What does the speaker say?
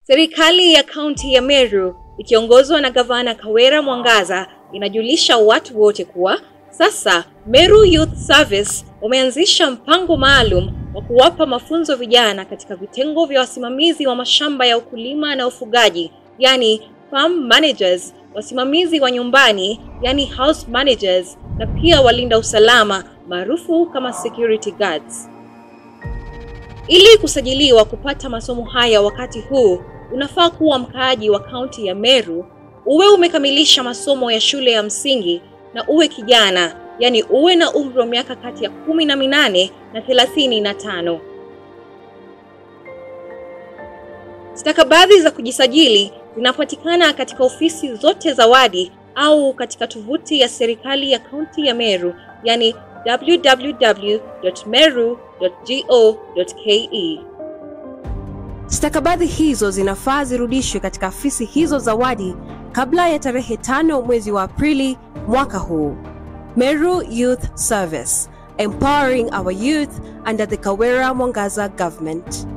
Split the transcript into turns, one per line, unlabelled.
Serikali ya kaunti ya Meru ikiongozwa na gavana Kawera Mwangaza inajulisha watu wote kuwa sasa Meru Youth Service wameanzisha mpango maalum wa kuwapa mafunzo vijana katika vitengo vya wasimamizi wa mashamba ya ukulima na ufugaji, yani farm managers, wasimamizi wa nyumbani, yani house managers, na pia walinda usalama maarufu kama security guards. Ili kusajiliwa kupata masomo haya wakati huu, unafaa kuwa mkaaji wa kaunti ya Meru, uwe umekamilisha masomo ya shule ya msingi na uwe kijana, yani uwe na umri wa miaka kati ya kumi na minane na thelathini na tano. Stakabadhi za kujisajili zinapatikana katika ofisi zote za wadi au katika tovuti ya serikali ya kaunti ya Meru, yani www.meru.go.ke.
Stakabadhi hizo zinafaa zirudishwe katika afisi hizo za wadi kabla ya tarehe tano mwezi wa Aprili mwaka huu. Meru Youth Service, empowering our youth under the Kawera Mwangaza government.